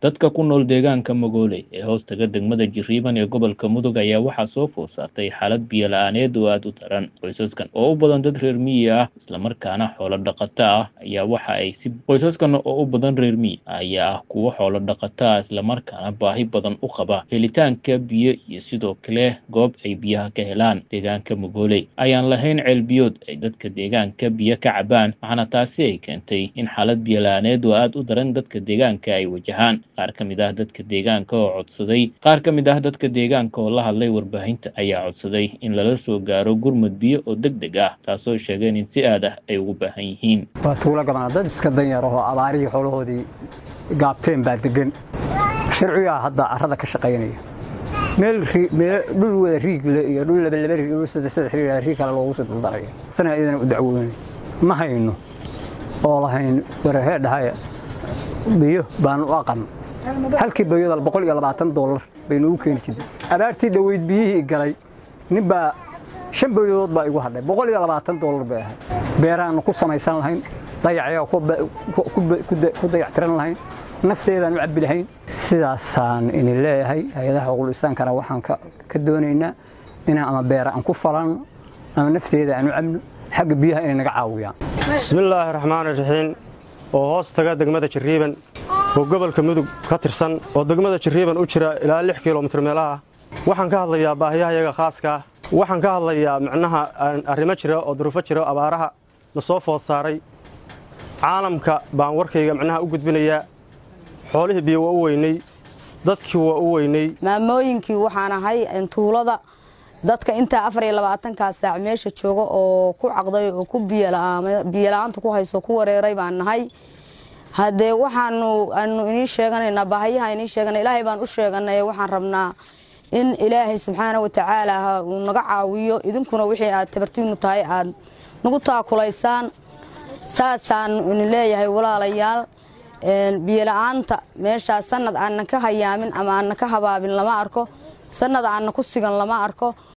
dadka ku nool deegaanka Magoole ee hoostaga degmada Jiriiban ee gobolka Mudug ayaa waxaa soo food saartay xaalad biyo la'aaneed oo aad u daran qoysaskan oo u badan dad reer miyi ah islamarkaana xoolo dhaqato ah ayaa waxa ay si qoysaskan oo u badan reer miyi ayaa ah kuwo xoolo dhaqato ah islamarkaana baahi badan u qaba helitaanka biyo iyo sidoo kale goob ay biyaha ka helaan deegaanka Magoole ayaan lahayn ceel biyood ay dadka deegaanka biyo ka cabaan waxaana taasi ay keentay in xaalad biyo la'aaneed oo aad u daran dadka deegaanka ay wajahaan qaar ka mid ah dadka deegaanka oo codsaday qaar ka mid ah dadka deegaanka oo la hadlay warbaahinta ayaa codsaday in lala soo gaaro gurmud biyo oo deg deg ah taasoo sheegeen in si aad ah ay ugu baahan yihiin waa tuulo gabanaa dad iska danyar ahoo abaarihii xoolahoodii gaabteen baa degan sharcigaa hadda carrada ka shaqaynaya meel dhul wada riigle iyo dhul labalaba riig dhul saddex saddex riig riig kale loogu soo duldaraya sana idana u dacwoonay ma hayno oo lahayn warahee dhahaya biyo baanu u aqan halkii bayoda boqol iyo labaatan dollar baynu u keeni jirnay abaartii dhaweyd biyihii galay nin baa shan bayodood baa igu hadhay boqol iyo labaatan dollar bay ahayd beeraanu ku samaysan lahayn dayacayaa ku dayactiran lahayn nafteedaan u cabbi lahayn sidaasaan idin leeyahay hay-adaha xuquuqlisaankana waxaan ka doonaynaa inaan ama beera aan ku falanno ama nafteeda aan u cabno xagga biyaha inay naga caawiyaan bismillaahi raxmaan raxiim oo hoos taga degmada jiriiban oo gobolka mudug ka tirsan oo degmada jiriiban u jira ilaa lix kilomitir meelaha waxaan ka hadlayaa baahiyahayaga khaaskaa waxaan ka hadlayaa micnaha arrimo jira oo duruufo jira abaaraha na soo food saaray caalamka baan warkayga micnaha u gudbinayaa xoolihii biyo waa u weynay dadkii waa u weynay maamooyinkii waxaan ahay tuulada dadka intaa afar iyo labaatankaa saac meesha jooga oo ku caqday oo ku biyola'aanta ku hayso ku wareeray baan nahay haddee waxaanu aanu inii sheeganaynaa baahayaha inii sheegana ilaahay baan u sheeganay waxaan rabnaa in ilaahay subxaana wa tacaala uu naga caawiyo idinkuna wixii aad tabartiinu tahay aad nagu taakulaysaan saasaan idin leeyahay walaalayaal biyola'aanta meeshaas sanad aanan ka hayaamin ama aanan ka habaabin lama arko sanad aanan ku sigan lama arko